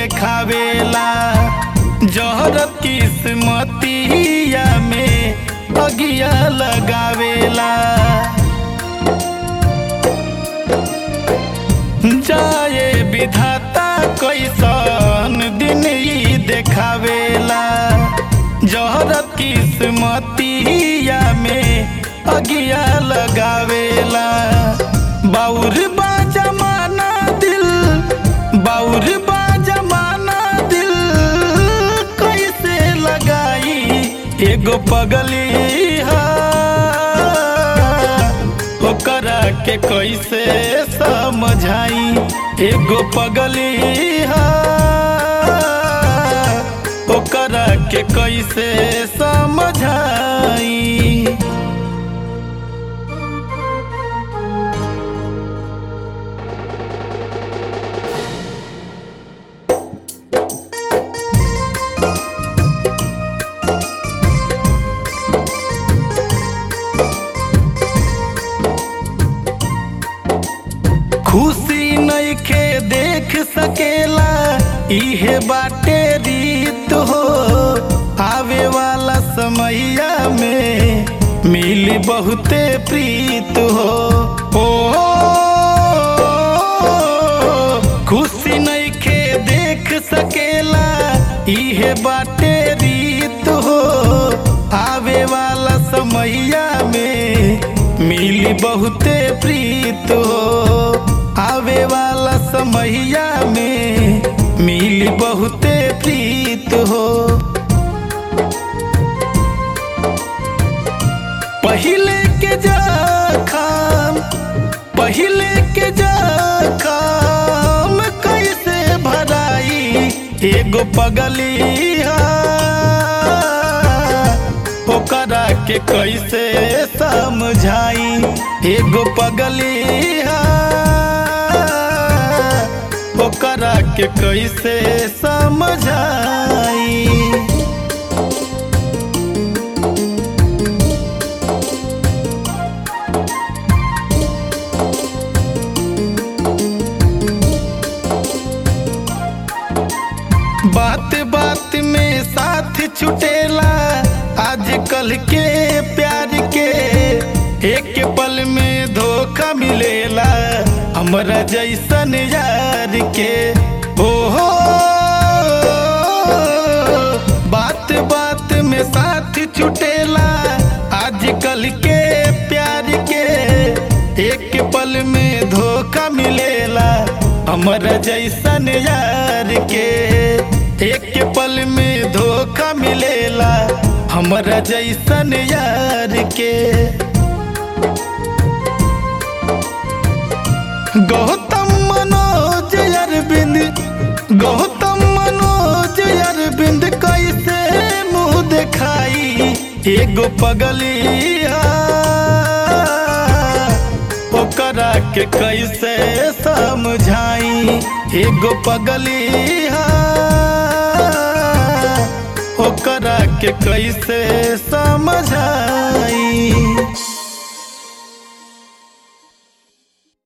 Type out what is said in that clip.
देखावेला जहर किस्मतिया में अगिया लगावेला जाए विधाता कैसन दिन ई देखावेला जहर किस्मतिया में अगिया लगावेला बाउर बा जमाना दिल बाउर बा जमाना दिल कैसे लगाई एगो पगली हा ओकरा के कैसे समझाई एगो पगली हा ओकरा के कैसे समझाई खुशी नइखे देख सकेला इहे बाटे रीत हो आवे वाला समैया में मिली बहुते प्रीत हो ओ खुशी नइखे देख सकेला इहे बाटे रीत हो आवे वाला समैया में मिली बहुते प्रीत हो आवे वाला समैया में मिली बहुते प्रीत हो पहिले के जखम पहिले के जखम कैसे भराई एगो पगली हा ओकरा के कैसे समझाई एगो पगली हा ओकरा के कैसे समझाई बात बात में साथ छुटेला आजकल के प्यार के एक पल में धोखा मिलेला हमरा जैसन यार के ओ हो बात बात में साथ छुटेला आजकल के प्यार के एक पल में धोखा मिलेला हमरा जैसन यार के एक पल में धोखा मिलेला हमरा जैसन यार के गौतम मनोज अरविंद गौतम मनोज अरविंद कैसे मुंह दिखाई एगो पगली हा ओकरा के कैसे समझाई एगो पगली हा ओकरा के कैसे समझाई